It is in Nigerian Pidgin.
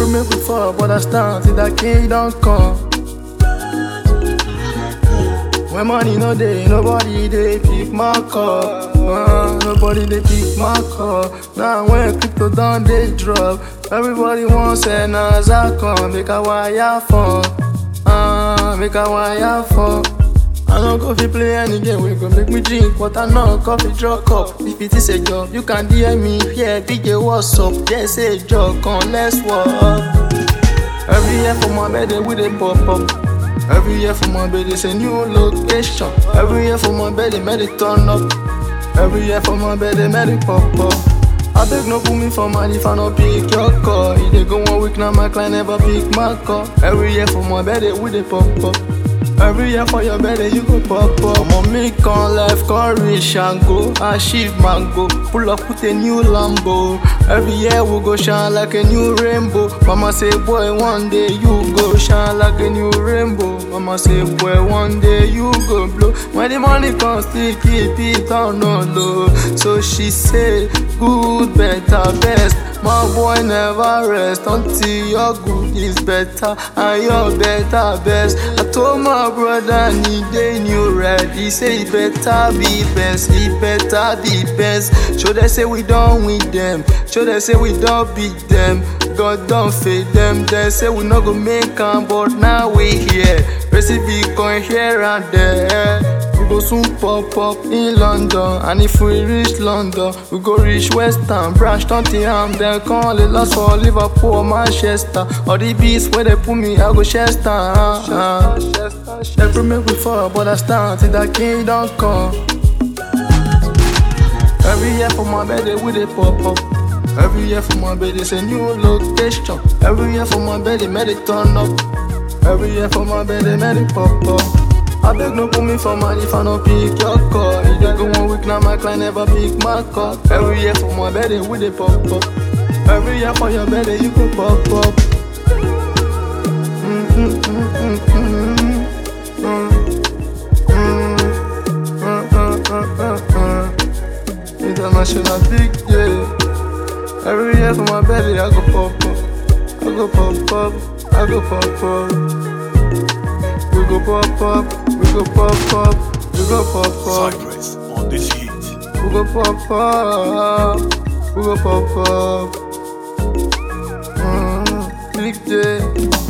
Every make we fall, but I stand till that kingdom come. When money no day, nobody they pick my call. Uh, nobody they pick my call. Now when crypto done they drop, everybody wants an I come. Make a wire phone, uh, make a wire phone. I no go fit play any game wey go make me drink water no coffee draw cup. If it is a job, you can DM me here, DJ what's up? Just say job, come let's work. Every year for my birthday we dey pop up. Every year for my birthday it's a new location. Every year for my birthday make it turn up. Every year for my birthday make it pop up. I beg no put me for man if I no pick your call. You dey go one week now my client never pick my call. Every year for my birthday we dey pop up. Every year for your birthday you go pop up. Ọmọ mi kan life kan reach and go, achieve mango. Pull up with a new Lambo. Every year we go shine like a new rainbow. Mama say boy one day you go shine like a new rainbow. Mama say boy one day you go blow. When the money comes still keep it on no low. So she say good better best. My boy never rest until your good is better and your better best. I told my brother need a new ready. Say it better be best, it better be best. Show they say we done with them. Show they say we don't beat them. God don't fade them. They say we not go make am, but now we here. Recipe come here and there. We go soon pop up in London And if we reach London We go reach West Ham Branch Tottenham Then call it lost for Liverpool or Manchester All the beats where they put me I go Chester uh, uh. Every make we fall but I stand till that kingdom come Every year for my birthday we dey pop up Every year for my birthday it's a new location Every year for my birthday make it turn up Every year for my birthday make it pop up I beg no put me for man if I no pick your call. You dey go one week now, my client never pick my call. Every year for my birthday, we dey pop up. Every year for your birthday, you go pop up. Mm, mm, mm, mm, mm, mm. Mm, mm, mm, mm, mm. International big day. Every year for my birthday, I go pop up. I go pop up. I go pop up. We go pop up, we go pop up, we go pop up, Cypress on this heat. we go pop up, we go pop up. Mm, big day.